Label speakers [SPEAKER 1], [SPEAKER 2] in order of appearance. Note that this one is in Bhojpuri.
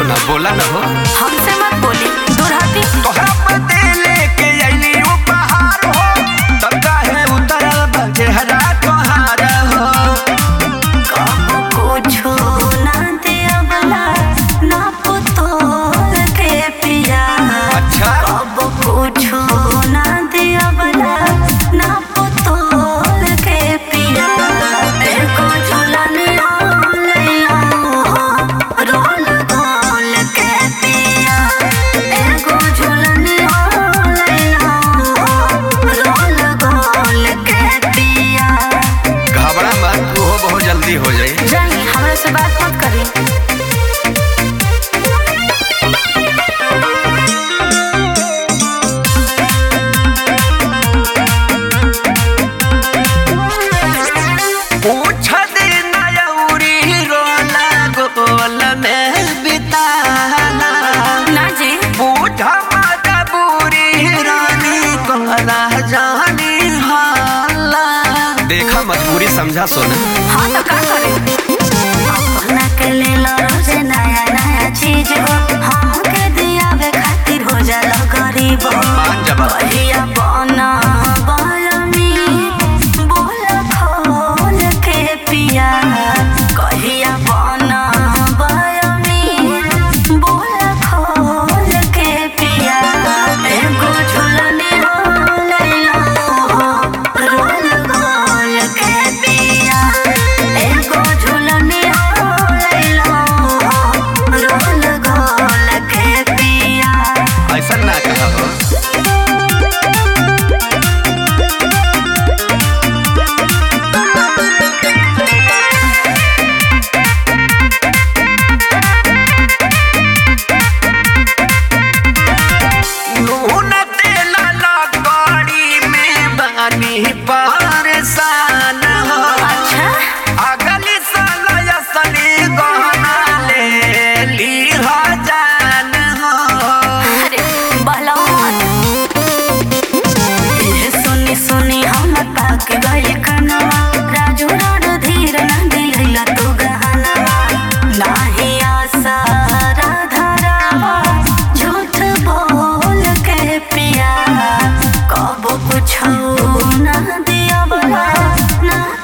[SPEAKER 1] ना बोला ना हो
[SPEAKER 2] हमसे मत बोली दूर हटी
[SPEAKER 1] तोहरा पते लेके आइली उपहार हो तब काहे उतरल बा चेहरा तोहार हो
[SPEAKER 2] कबो कुछो ना दियवला ना पुतोल के पिया
[SPEAKER 1] अच्छा
[SPEAKER 2] कबो कुछो ना दियवला ना पुतोल के पिया एको झूलन लैया रोल गोल के पिया एको झूलन लैया रोल गोल के पिया
[SPEAKER 1] घबरा मत तू हो बहुत जल्दी हो जाई
[SPEAKER 2] जानी हमरा से बात मत करी
[SPEAKER 1] पूछ दिन यौरी रोला गोल में बिताना
[SPEAKER 2] ना जी
[SPEAKER 1] पूछ मजबूरी रानी कोला जानी हाला देखा मजबूरी समझा सोना
[SPEAKER 2] हाँ तो का करे अपना के ले लो रोज नया नया चीज हो हम के दियावे खातिर हो जाला गरीब हो
[SPEAKER 1] मान जबा
[SPEAKER 2] कहिया बना बलमी बोल खोल के पिया कहिया बना बलमी बोल खोल के पिया एगो झूलने लैला रोल गोल के पिया एगो झूलने लैला रोल गोल के पिया
[SPEAKER 1] ऐसा ना कहा हो नून तेला लकड़ी में बानी परेशान हो
[SPEAKER 2] अच्छा
[SPEAKER 1] अगली साल असली गहना ले ली हो जान हो
[SPEAKER 2] अरे बलवान ये सुनी सुनी हम पाक गइल कनवा राजू रोड धीर न दिलैला तू गहनवा नाही आशा राधारावा झूठ बोल के पिया कबो कुछ ना दिया बला ना